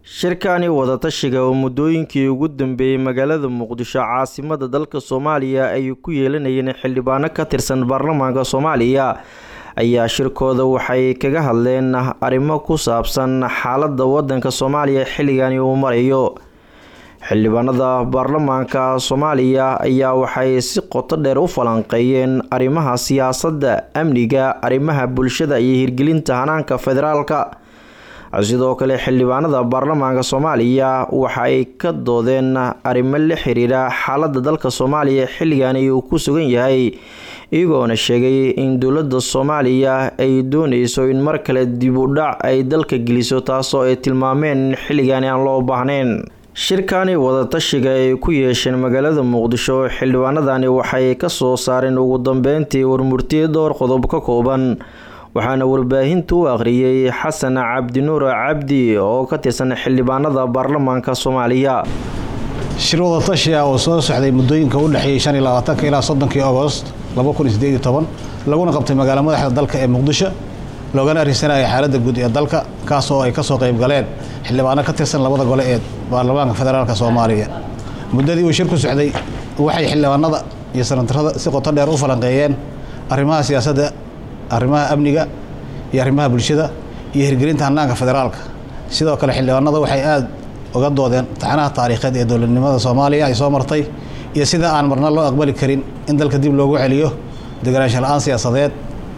shirkani wadatashiga oo muddooyinkii ugu dambeeyey magaalada muqdisho caasimada dalka soomaaliya ay ku yeelanayeen xildhibaano ka tirsan baarlamaanka soomaaliya ayaa shirkooda waxay kaga hadleen arrimo ku saabsan xaalada wadanka soomaaliya xilligani uu marayo xildhibaanada baarlamaanka soomaaliya ayaa waxay si qoto dheer u falanqeeyeen arrimaha siyaasadda amniga arrimaha bulshada iyo hirgelinta hanaanka federaalka sidoo kale xildhibaanada baarlamaanka soomaaliya waxa ay ka doodeen arrimo la xiriira xaalada dalka soomaaliya xilligani uu ku sugan yahay iyagoona sheegay in dowlada soomaaliya ay dooneyso in mar kale dib u dhac ay dalka geliso taasoo ay tilmaameen xilligani aan loo baahnayn shirkani wadatashiga ay ku yeesheen magaalada muqdisho xildhibaanadani waxay kasoo saareen ugu dambeyntii warmurtiye dhowr qodob ka kooban waxaana warbaahinta u akhriyey xasan cabdinuur cabdi oo ka tirsan xildhibaanada baarlamaanka soomaaliya shir wadatashi ah oo soo socday muddooyinka u dhexeeyey shan iyo labaatanka ilaa soddonkii agost laba kun iyo sideed iyo toban laguna qabtay magaalo madaxda dalka ee muqdisho loogana arrinsanaya xaaladda guud ee dalka kaas oo ay ka soo qayb galeen xildhibaano ka tirsan labada gole ee baarlamaanka federaalk soomaaliya muddadii uu shir ku socday waxay xildhibaanada iyo sanatarada si qoto dheer u falanqeeyeen arrimaha siyaasadda arrimaha amniga iyo arrimaha bulshada iyo hirgelinta hanaanka federaalka sidoo kale xildhibaanada waxay aada uga doodeen taxanaha taariikheed ee dowladnimada soomaaliya ay soo martay iyo sida aan marna loo aqbali karin in dalka dib loogu celiyo deganaansho la-aan siyaasadeed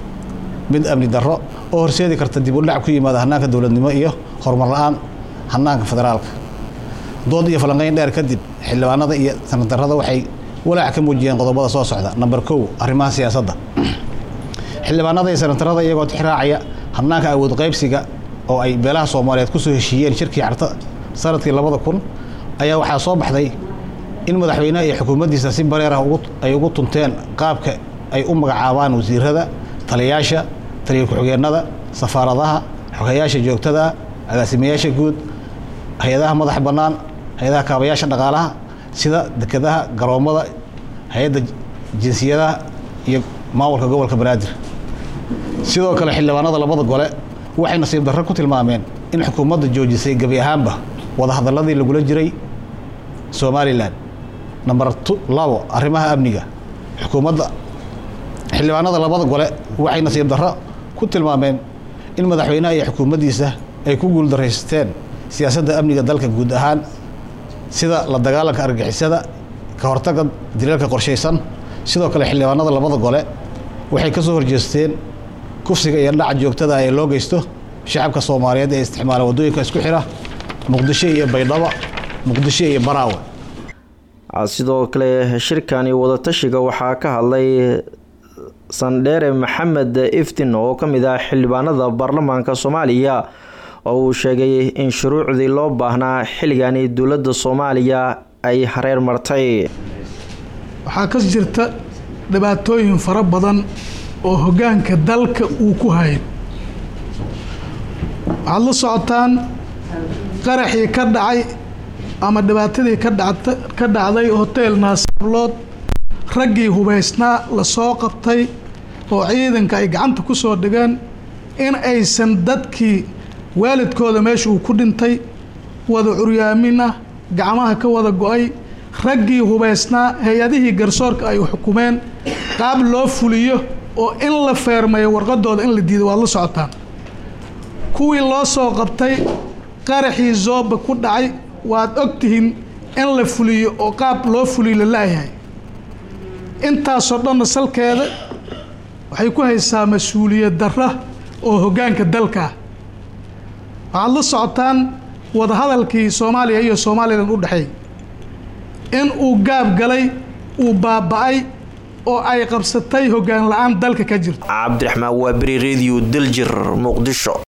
mid amni darro oo horseedi karta dib u dhac ku yimaada hanaanka dowladnimo iyo horumar la-aan hanaanka federaalka dood iyo falanqeyn dheer kadib xildhibaanada iyo sanatarada waxay walaac ka muujiyeen qodobada soo socda namber kow arrimaha siyaasadda xildhibaanada iyo sanatarada iyagoo tixraacaya hanaanka awood qaybsiga oo ay beelaha soomaaliyeed kusoo heshiiyeen shirkii carta sanadkii labada kun ayaa waxaa soo baxday in madaxweyneha iyo xukuumaddiisa si bareer ah ay ugu tunteen qaabka ay u magacaabaan wasiirada taliyayaasha taliya ku-xigeenada safaaradaha xogeyaasha joogtada agaasimayaasha guud hay-adaha madax bannaan hay-adaha kaabayaasha dhaqaalaha sida dekedaha garoommada hay-adda jinsiyadaha iyo maamulka gobolka banaadir sidoo kale xildhibaanada labada gole waxay nasiib darro ku tilmaameen in xukuumadda joojisay gebi ahaanba wadahadalladii lagula jiray somalilan namber labo arrimaha amniga xukuumadda xildhibaanada labada gole waxay nasiib darro ku tilmaameen in madaxweynaha iyo xukuumaddiisa ay ku guuldaraysteen siyaasadda amniga dalka guud ahaan sida la dagaalanka argixisada ka hortagga dilalka qorshaysan sidoo kale xildhibaanada labada gole waxay ka soo horjeesteen kufsiga iyo dhaca joogtada ee loo geysto shacabka soomaaliyeed ee isticmaala waddooyinka isku xira muqdisho iyo baydhabo muqdisho iyo baraawe sidoo kale shirkani wadatashiga waxaa ka hadlay sandheere maxamed iftin oo ka mid ah xildhibaanada baarlamaanka soomaaliya oo uu sheegay in shuruucdii loo baahnaa xilligani dowladda soomaaliya ay hareer martay waxaa ka jirta dhibaatooyin fara badan oo hoggaanka dalka uu ku hayo waxaad la socotaan qaraxii ka dhacay ama dhibaatadii ka dhacta ka dhacday hotel naasablood raggii hubaysnaa la soo qabtay oo ciidanka ay gacanta ku soo dhigeen in aysan dadkii waalidkooda meesha uu ku dhintay wada curyaamin ah gacmaha ka wada go-ay raggii hubaysnaa hay-adihii garsoorka ay xukumeen qaab loo fuliyo oo in la feermayo warqadooda in la diido waad la socotaan kuwii loo soo qabtay qaraxii zooba ku dhacay waad ogtihiin in la fuliyo oo qaab loo fuliyo la laayahay intaasoo dhanna salkeeda waxay ku haysaa mas-uuliyad darra oo hoggaanka dalkaa waxaad la socotaan wadahadalkii soomaaliya iyo somalilan u dhexeey in uu gaab galay uu baaba-ay oo ay qabsatay hoggaan la-aan dalka ka jirto cabdiraxmaan waa beri radio daljir muqdisho